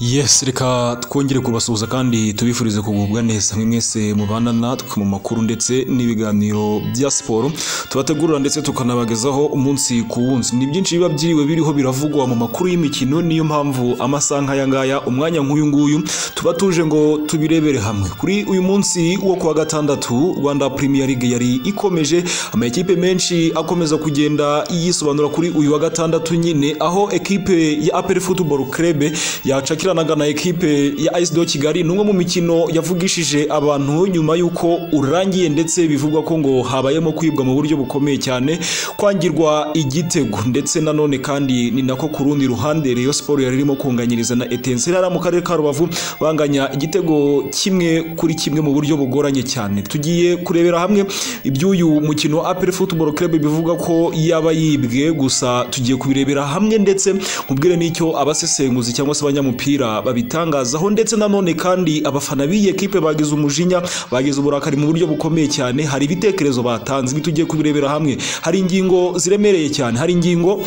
Yes reka twongere kubasuhuza kandi tubifurize kugubwa neza mwe mwese mubana natwe mu makuru ndetse n'ibiganiro bya siporo tubategurira ndetse tukanabagezaho umunsi ku wundi ni byinshi biba byiriwe biriho biravugwa mu makuru y'imikino niyo mpamvu amasaha nk'aya ngaya umwanya nk'uyu nguyu tuba tuje ngo tubirebere hamwe kuri uyu munsi wo kuwa gatandatu Rwanda Premier League yari ikomeje amakipe menshi akomeza kugenda yisobanura kuri uyu wa gatandatu nyine aho ekipe ya APR Football Club yacakira ikiranaga na ekipe ya AS do Kigali ni umwe mu mikino yavugishije abantu nyuma y'uko urangiye ndetse bivugwa ko ngo habayemo kwibwa mu buryo bukomeye cyane kwangirwa igitego ndetse nanone kandi ni nako ku rundi ruhande Rayon Sport yari irimo kunganyiriza na Etincelle mu karere ka Rubavu banganya igitego kimwe kuri kimwe mu buryo bugoranye cyane tugiye kurebera hamwe iby'uyu mukino wa APR Football Club bivuga ko yaba yibwe gusa tugiye kubirebera hamwe ndetse nkubwire n'icyo abasesenguzi cyangwa se abanyamupira babitangazaho ndetse nanone kandi abafana b'iyi ekipe bagize umujinya bagize uburakari mu buryo bukomeye cyane hari ibitekerezo batanze ibi tugiye kubirebera hamwe hari ingingo ziremereye cyane hari ingingo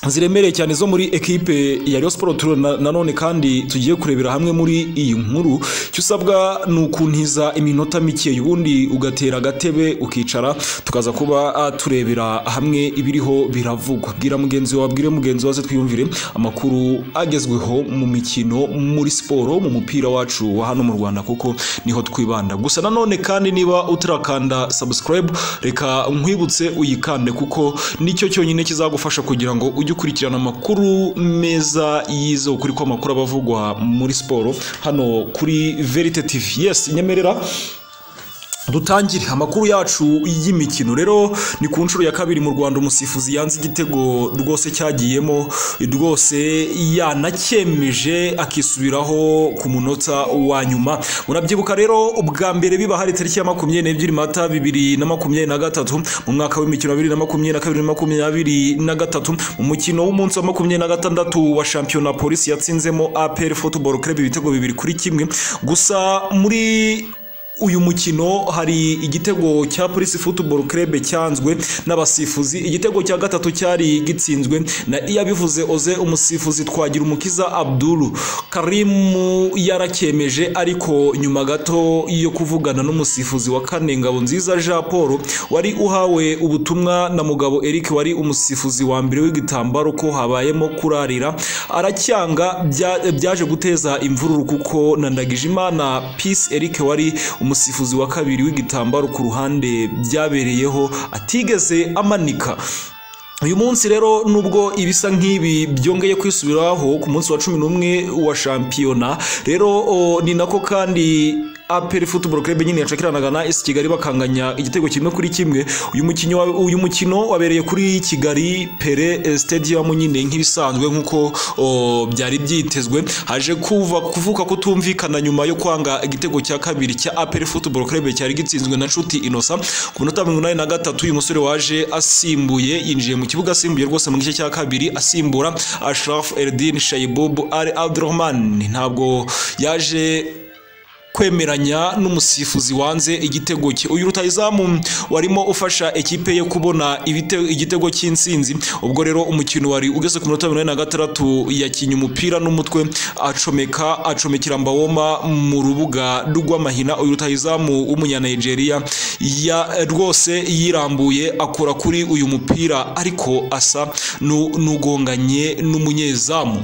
ziremereye cyane zo muri ekipe ya Rayon Sport nanone kandi tugiye kurebera hamwe muri iyi nkuru cyo usabwa ni ukuntiza iminota mike ubundi ugatera agatebe ukicara tukaza kuba turebera hamwe ibiriho biravugwa bwira mugenzi wawe bwire mugenzi wawe twiyumvire amakuru agezweho mu mikino muri siporo mu mupira wacu wa hano mu Rwanda kuko niho twibanda gusa nanone kandi niba utirakanda subscribe reka nkwibutse uyikande kuko nicyo cyonyine kizagufasha kugira ngo ujye ukurikirana amakuru meza yizewe ukuri ko amakuru aba avugwa muri siporo hano kuri verite tivi yesi nyemerera dutangire amakuru yacu y'imikino rero ni ku nshuro ya kabiri mu Rwanda umusifuzi yanze igitego rwose cyagiyemo rwose yanacyemeje akisubiraho ku munota wa nyuma murabyibuka rero ubwa mbere biba hari tariki ya makumyabiri n'ebyiri mata bibiri na makumyabiri na gatatu mu mwaka w'imikino bibiri na makumyabiri na kabiri na makumyabiri na gatatu mu mukino w'umunsi wa makumyabiri na gatandatu wa shampiyona polisi yatsinzemo APR football club ibitego bibiri kuri kimwe gusa muri uyu mukino hari igitego cya polisi football club cyanzwe n'abasifuzi igitego cya gatatu cyari gitsinzwe na iyabivuze oze umusifuzi twagira umukiza abdulu karimu yarakyemeje ariko nyuma gato yo kuvugana n'umusifuzi wa kane ngabo nziza jean paul wari uhawe ubutumwa na mugabo eric wari umusifuzi wa mbere w'igitambaro ko habayemo kurarira aracyanga byaje guteza imvururu kuko na ndagijimana peace eric wari umusifuzi wa kabiri w'igitambaro ku ruhande byabereyeho atigeze amanika uyu munsi rero nubwo ibisa nk'ibi byongeye kwisubiraho ku munsi wa cumi n'umwe wa shampiyona rero ni nako kandi APR Football Club nyine yacakiranaga na isi Kigali bakanganya igitego kimwe kuri kimwe uyu mukino uyu mukino wabereye kuri Kigali Pere Stadium nyine nk'ibisanzwe nkuko byari byitezwe haje kuva kuvuka kutumvikana nyuma yo kwanga igitego cya kabiri cya APR Football Club cyari gitsinzwe na Nshuti Innocent ku minota 83 uyu musore waje asimbuye yinjiye mu kibuga asimbuye rwose mu gice cya kabiri asimbura Ashraf Eldin Shaibub Al Abdurrahman ntabwo yaje kwemeranya n'umusifuzi wanze igitego cye uyu rutayizamu warimo ufasha ekipe ye kubona igitego cy'insinzi ubwo rero umukino wari ugeze ku minota mirongo na gatandatu yakinnye umupira n'umutwe acomeka acomekera mbawoma mu rubuga rw'amahina uyu rutayizamu w'umunyanigeria ya rwose yirambuye akora kuri uyu mupira ariko asa n'ugonganye n'umunyezamu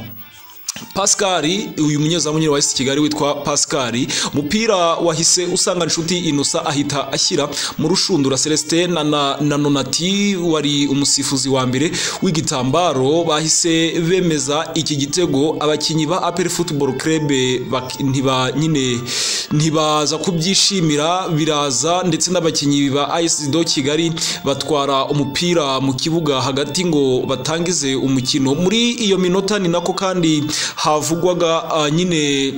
Pascali uyu munyezamu nyine wa isi Kigali witwa Pascali umupira wahise usanga inshuti Innocent ahita ashyira mu rushundura Celestin na, na, na Nonati wari umusifuzi wa mbere w'igitambaro bahise bemeza iki gitego abakinyi ba APR Football Club ntiba nyine ntibaza kubyishimira biraza ndetse n'abakinyi ba AS do Kigali batwara umupira mu kibuga hagati ngo batangize umukino muri iyo minota ni nako kandi havugwaga nyine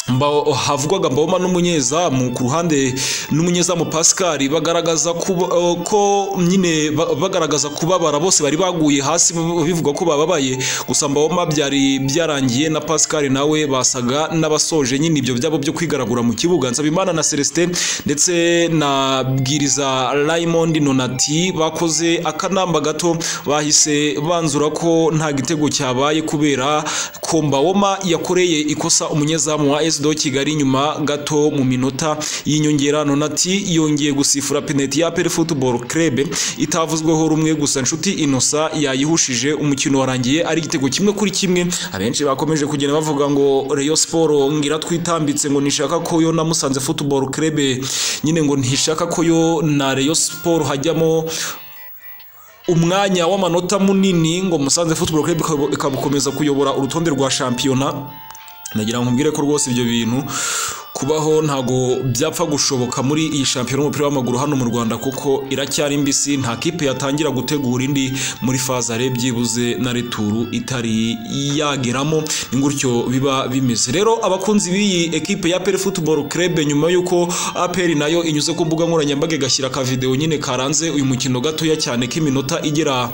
mba havugwaga mboma n'umunyezamu ku ruhande n'umunyezamu Pascal bagaragaza kuba- eh, ko nyine ba- bagaragaza kubabara bose bari baguye hasi bivuga ko bababaye gusa mboma byari byarangiye na Pascal nawe basaga n'abasoje nyine ibyo byabo byo kwigaragura mu kibuga Nsabimana na Celestin ndetse na Bwiriza Raymond Nonati bakoze akanamba gato bahise banzura ko nta gitego cyabaye kubera ko Mbawoma yakoreye ikosa umunyezamu wa SD Kigali nyuma gato mu minota y'inyongera Nonati yongeye gusifura penalty ya APR Football Club itavuzweho rumwe gusa inshuti Innocent yayihushije umukino warangiye ari igitego kimwe kuri kimwe abenshi bakomeje kugenda bavuga ngo Rayon Sport ngira twitambitse ngo nishaka ko yo na Musanze Football Club nyine ngo ntishaka ko yo na Rayon Sport hajyamo umwanya w'amanota munini ngo Musanze Football Club ikaba- ikabukomeza kuyobora urutonde rwa shampiyona nagira ngo mbwire ko rwose ibyo bintu kubaho ntago byapfa gushoboka muri iyi shampiyona y'umupira w'amaguru hano mu Rwanda kuko iracyari mbisi nta kipe yatangira gutegura indi muri fazare byibuze na returu itari yageramo ni gutyo biba bimeze rero abakunzi b'iyi ekipe ya APR Football Club nyuma y'uko APR nayo inyuze ku mbuga nkoranyambaga igashyira ka video nyine karanze uyu mukino gatoya cyane k'iminota igera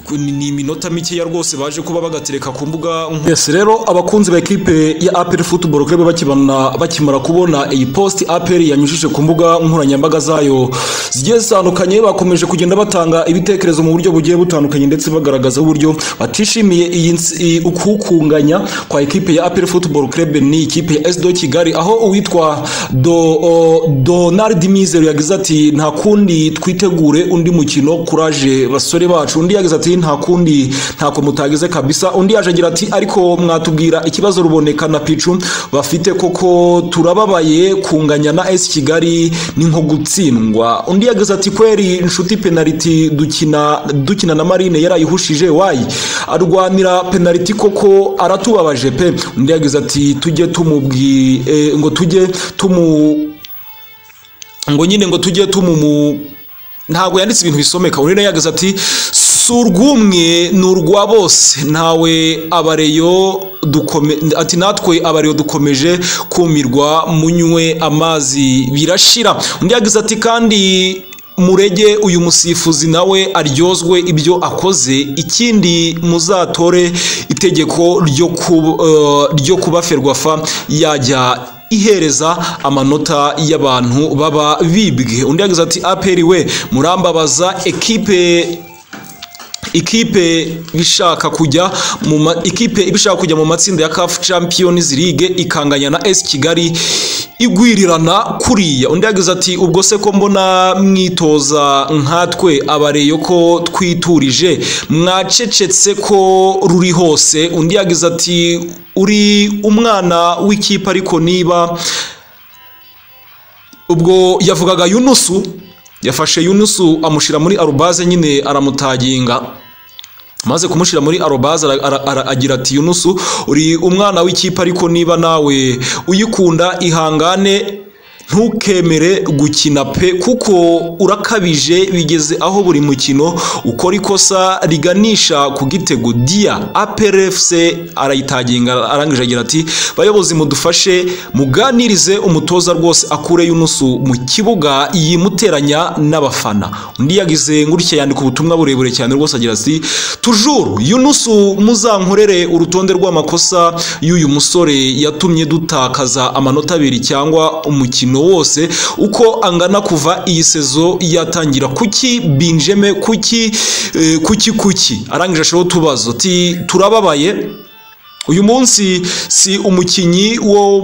ku- ni ni iminota mikeya rwose baje kuba bagatereka ku mbuga nko- yes rero abakunzi ba ekipe ya APR Football Club bakibana bakimara kubona iyi post APR yanyujije ku mbuga nkoranyambaga zayo zigiye zitandukanye bakomeje kugenda batanga ibitekerezo mu buryo bugiye butandukanye ndetse bagaragaza uburyo batishimiye iyi ns- iyi- ukukunganya kwa ekipe ya APR Football Club ni ikipe ya SD Kigali aho uwitwa Do o- Donald Mizero yagize ati nta kundi twitegure undi mukino kuraje basore bacu undi yagize ati nta kundi ntako mutageze kabisa undi yaje agira ati ariko mwatubwira ikibazo ruboneka na picu bafite koko turababaye kunganya na S Kigali ni nko gutsindwa undi yagize ati kweri inshuti penaliti dukina dukina na Marine yarayihushije wayi arwanira penaliti koko aratubabaje pe undi yagize ati tujye tumubwi eh, ngo tujye tumu ngo nyine ngo tujye tumumu ntabwo yanditse ibintu bisomeka undi nawe yagize ati si urw'umwe ni urwa bose ntawe abareyo dukome ati natwe abareyo dukomeje kumirwa munywe amazi birashira undi yagize ati kandi murege uyu musifuzi nawe aryozwe ibyo akoze ikindi muzatore itegeko ryo kuba, ryo kuba ferwafa yajya ihereza amanota y'abantu baba bibwe undi yagize ati aperi we murambabaza ekipe ikipe bishaka kujya mu ma- ikipe ibishaka kujya mu matsinda ya CAF Champions League ikanganya na S Kigali igwirirana kuriya undi yagize ati ubwo se ko mbona mwitoza nkatwe abareyo ko twiturije mwacecetse ko ruri hose undi yagize ati uri umwana w'ikipe ariko niba ubwo yavugaga Yunusu yafashe Yunusu amushyira muri arubaze nyine aramutaginga maze kumushyira muri arobaze ara- ara- ara- agira ati yunusu uri umwana w'ikipe ariko niba nawe uyikunda ihangane ntukemere gukina pe kuko urakabije bigeze aho buri mukino ukora ikosa riganisha ku gitego dia APRFC arayitaginga arangije agira ati bayobozi mudufashe muganirize umutoza rwose akure Yunusu mu kibuga yimuteranya n'abafana undi yagize ngutya yandika ubutumwa burebure cyane rwose agira ati tujuru Yunusu muzankorere urutonde rw'amakosa y'uyu musore yatumye dutakaza amanota abiri cyangwa umukino wose uko angana kuva iyi sezo yatangira kuki binjeme kuki eh, kuki kuki arangije ashaho utubazo ati turababaye uyu munsi si umukinnyi wo,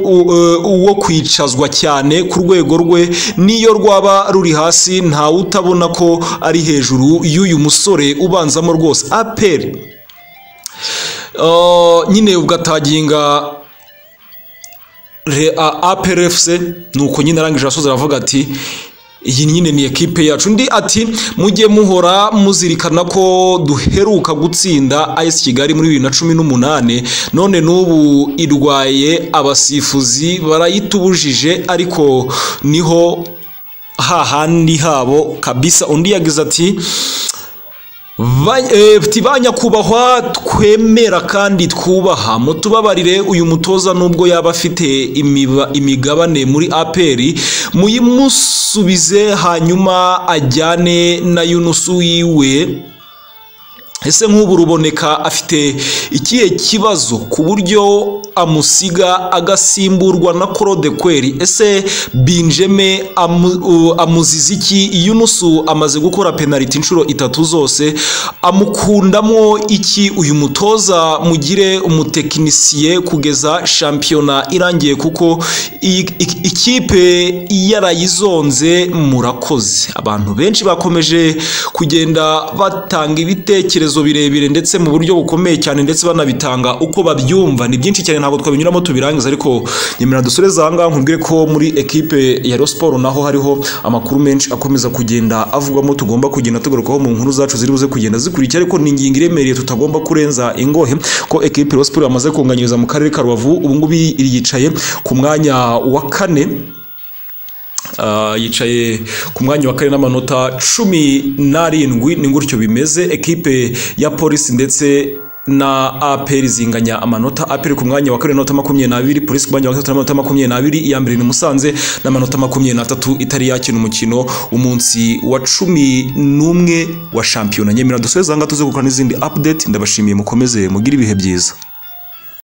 wo kwicazwa cyane ku rwego rwe niyo rwaba ruri hasi ntawe utabona ko ari hejuru y'uyu musore ubanzamo rwose aperi Uh, nyine ugataginga Re- a- APR FC nuko nyine arangije asoza aravuga ati iyi nyine ni ekipe yacu undi ati mujye muhora muzirikana ko duheruka gutsinda AS Kigali muri bibiri na cumi n'umunane none n'ubu irwaye abasifuzi barayitubujije ariko niho hahandi habo kabisa undi yagize ati ba nyakubahwa twemera kandi twubaha mutubabarire uyu mutoza nubwo yaba afite imigabane muri aperi muyimusubize hanyuma ajyane na yunusu wiwe ese nk'ubu ruboneka afite ikihe kibazo ku buryo amusiga agasimburwa na claude kweri ese binjeme amuziza iki yunusu amaze gukora penaliti inshuro itatu zose amukundamo iki uyu mutoza mugire umutekinisiye kugeza shampiyona irangiye kuko ikipe yarayizonze murakoze abantu benshi bakomeje kugenda batanga ibitekerezo birebire ndetse mu buryo bukomeye cyane ndetse banabitanga uko babyumva ni byinshi cyane ntabwo twabinyuramo tubirangiza ariko nyemera dusoreze ahangaha nkubwire ko muri ekipe ya siporo naho hariho amakuru menshi akomeza kugenda avugwamo tugomba kugenda tugarukaho mu nkuru zacu ziri buze kugenda zikurikira ariko ni ingingo iremereye tutagomba kurenza ingohe ko ekipe ya siporo yamaze kunganyiriza mu karere ka rubavu ubu ngubu yicaye ku mwanya wa kane yicaye ku mwanya wa kane n'amanota cumi n'arindwi ni gutyo bimeze ekipe ya polisi ndetse na aperi zinganya amanota aperi ku mwanya wa kane n'amanota makumyabiri n'abiri polisi ku mwanya wa gatatu n'amanota makumyabiri n'abiri iya mbere ni musanze n'amanota makumyabiri n'atatu itari yakina umukino umunsi wa cumi n'umwe wa shampiyona nyemera dusoze aha ngaha tuze gukora n'izindi apudeti ndabashimiye mukomeze mugire ibihe byiza